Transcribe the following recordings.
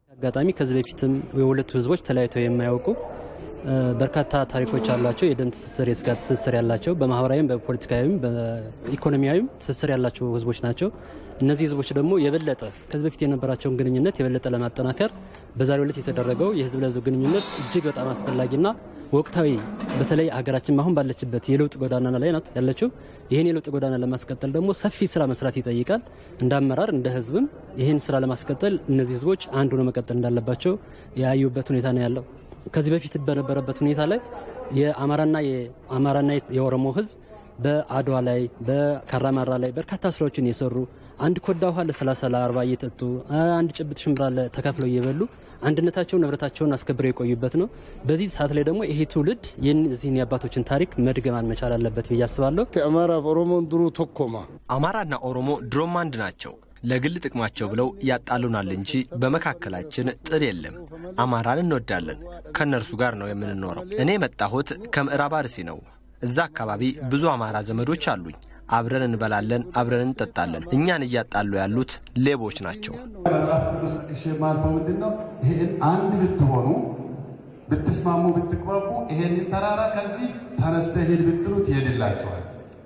አጋጣሚ ከዚህ በፊትም የሁለቱ ህዝቦች ተለያይተው የማያውቁ በርካታ ታሪኮች ያሏቸው የደም ትስስር፣ የስጋ ትስስር ያላቸው በማህበራዊም በፖለቲካዊም በኢኮኖሚያዊም ትስስር ያላቸው ህዝቦች ናቸው። እነዚህ ህዝቦች ደግሞ የበለጠ ከዚህ በፊት የነበራቸውን ግንኙነት የበለጠ ለማጠናከር በዛሬው ዕለት የተደረገው የህዝብ ለህዝብ ግንኙነት እጅግ በጣም አስፈላጊና ወቅታዊ በተለይ ሀገራችን አሁን ባለችበት የለውጥ ጎዳና ላይ ናት ያለችው። ይህን የለውጥ ጎዳና ለማስቀጠል ደግሞ ሰፊ ስራ መስራት ይጠይቃል። እንደ አመራር እንደ ህዝብም ይህን ስራ ለማስቀጠል እነዚህ ህዝቦች አንድ ሆነው መቀጠል እንዳለባቸው ያዩበት ሁኔታ ነው ያለው። ከዚህ በፊት በነበረበት ሁኔታ ላይ የአማራና የአማራና የኦሮሞ ህዝብ በአድዋ ላይ በካራማራ ላይ በርካታ ስራዎችን የሰሩ አንድ ኮዳ ውሃ ለ30 ለ40 እየጠጡ አንድ ጭብጥ ሽምብራ ተካፍለው እየበሉ አንድነታቸውን ንብረታቸውን አስከብረው የቆዩበት ነው። በዚህ ሰዓት ላይ ደግሞ ይሄ ትውልድ የዚህን የአባቶችን ታሪክ መድገማን መቻል አለበት ብዬ አስባለሁ። አማራ ኦሮሞን ድሩ ቶኮማ አማራና ኦሮሞ ድሮም አንድ ናቸው። ለግል ጥቅማቸው ብለው ያጣሉናል እንጂ በመካከላችን ጥል የለም። አማራን እንወዳለን። ከእነርሱ ጋር ነው የምንኖረው። እኔ የመጣሁት ከምዕራብ አርሲ ነው። እዛ አካባቢ ብዙ አማራ ዘመዶች አሉኝ። አብረን እንበላለን፣ አብረን እንጠጣለን። እኛን እያጣሉ ያሉት ሌቦች ናቸው። መጽሐፍ ቅዱስ ጠቅሼ የማልፈው ምንድን ነው? ይህን አንድ ብትሆኑ ብትስማሙ፣ ብትግባቡ ይሄን ተራራ ከዚህ ተነስተ ሂድ ብትሉት ይሄድላቸዋል።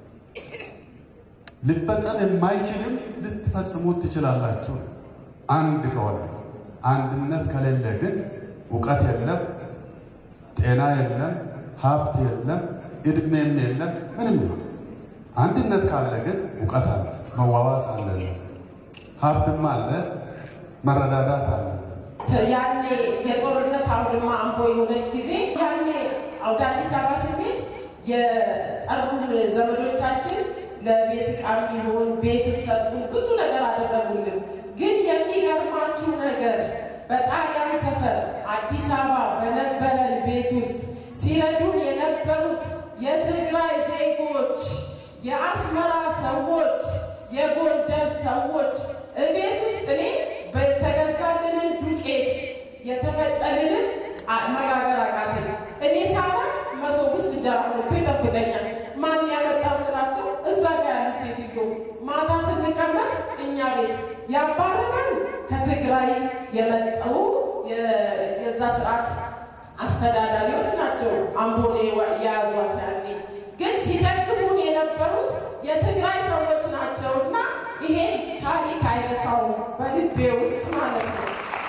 ሊፈጸም የማይችልም ልትፈጽሙት ትችላላችሁ። አንድ ከሆነ አንድነት ከሌለ ግን እውቀት የለም፣ ጤና የለም፣ ሀብት የለም፣ እድሜም የለም፣ ምንም ይሆን። አንድነት ካለ ግን እውቀት አለ፣ መዋዋስ አለ፣ ሀብትም አለ፣ መረዳዳት አለ። ያኔ የጦርነት አውድማ አምቦ የሆነች ጊዜ ያኔ ወደ አዲስ አበባ ስንሄድ የጠሩን ዘመዶቻችን ለቤት ዕቃ ቢሆን ቤት ሰጡን፣ ብዙ ነገር አደረጉልን። ግን የሚገርማችሁ ነገር በጣሊያን ሰፈር አዲስ አበባ በነበረን ቤት ውስጥ ሲረዱን የነበሩት የትግራይ ዜጎች፣ የአስመራ ሰዎች፣ የጎንደር ሰዎች እቤት ውስጥ እኔ በተገዛልንን ዱቄት የተፈጨልንን መጋገር አቃተኝ። እኔ ሳላቅ መሶብ ውስጥ እንጀራ ሞልቶ ይጠብቀኛል። ማን ያመጣው ስላቸው እዛ ጋር ያሉት ሴትዮ ማታ ስንቀመጥ እኛ ቤት ያባረረን ከትግራይ የመጡ የዛ ስርዓት አስተዳዳሪዎች ናቸው። አምቦኔ የያዟት ያኔ ግን ሲደግፉን የነበሩት የትግራይ ሰዎች ናቸው እና ይሄ ታሪክ አይረሳውም በልቤ ውስጥ ማለት ነው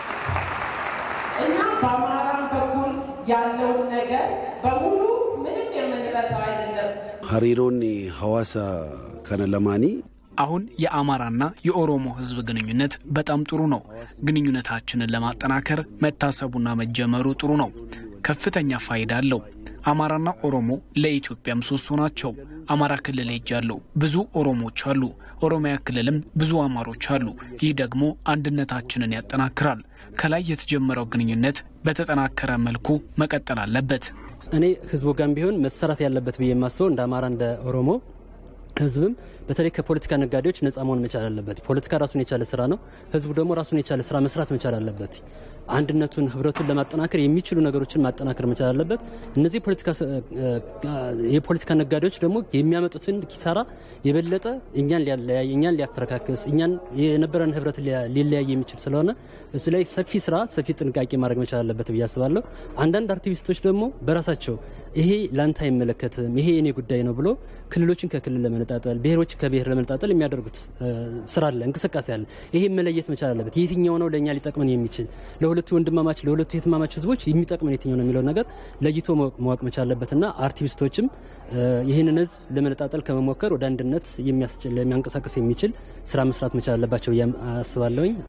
እና በአማራም በኩል ያለውን ነገር በሙሉ ምንም የምንረሳው አይደለም። ሀሪሮኒ ሐዋሳ ከነለማኒ አሁን የአማራና የኦሮሞ ሕዝብ ግንኙነት በጣም ጥሩ ነው። ግንኙነታችንን ለማጠናከር መታሰቡና መጀመሩ ጥሩ ነው። ከፍተኛ ፋይዳ አለው። አማራና ኦሮሞ ለኢትዮጵያ ምሰሶ ናቸው። አማራ ክልል ሄጃለሁ። ብዙ ኦሮሞዎች አሉ። ኦሮሚያ ክልልም ብዙ አማሮች አሉ። ይህ ደግሞ አንድነታችንን ያጠናክራል። ከላይ የተጀመረው ግንኙነት በተጠናከረ መልኩ መቀጠል አለበት። እኔ ህዝቡ ጋር ቢሆን መሰራት ያለበት ብዬ የማስበው እንደ አማራ እንደ ኦሮሞ ህዝብም በተለይ ከፖለቲካ ነጋዴዎች ነጻ መሆን መቻል አለበት። ፖለቲካ ራሱን የቻለ ስራ ነው። ህዝቡ ደግሞ ራሱን የቻለ ስራ መስራት መቻል አለበት። አንድነቱን፣ ህብረቱን ለማጠናከር የሚችሉ ነገሮችን ማጠናከር መቻል አለበት። እነዚህ የፖለቲካ ነጋዴዎች ደግሞ የሚያመጡትን ኪሳራ የበለጠ እኛን ሊያለያይ፣ እኛን ሊያፈረካክስ፣ እኛን የነበረን ህብረት ሊለያይ የሚችል ስለሆነ እዚ ላይ ሰፊ ስራ፣ ሰፊ ጥንቃቄ ማድረግ መቻል አለበት ብዬ አስባለሁ። አንዳንድ አክቲቪስቶች ደግሞ በራሳቸው ይሄ ላንተ አይመለከትም፣ ይሄ የኔ ጉዳይ ነው ብሎ ክልሎችን ከክልል ለመነጣጠል ብሔሮች ከብሔር ለመነጣጠል የሚያደርጉት ስራ አለ፣ እንቅስቃሴ አለ። ይሄ መለየት መቻል አለበት። የትኛው ነው ለእኛ ሊጠቅመን የሚችል ለሁለቱ ወንድማማች ለሁለቱ የትማማች ህዝቦች የሚጠቅመን የትኛው ነው የሚለው ነገር ለይቶ ማወቅ መቻል አለበትና አክቲቪስቶችም ይህንን ህዝብ ለመነጣጠል ከመሞከር ወደ አንድነት የሚያንቀሳቀስ የሚችል ስራ መስራት መቻል አለባቸው አስባለሁኝ።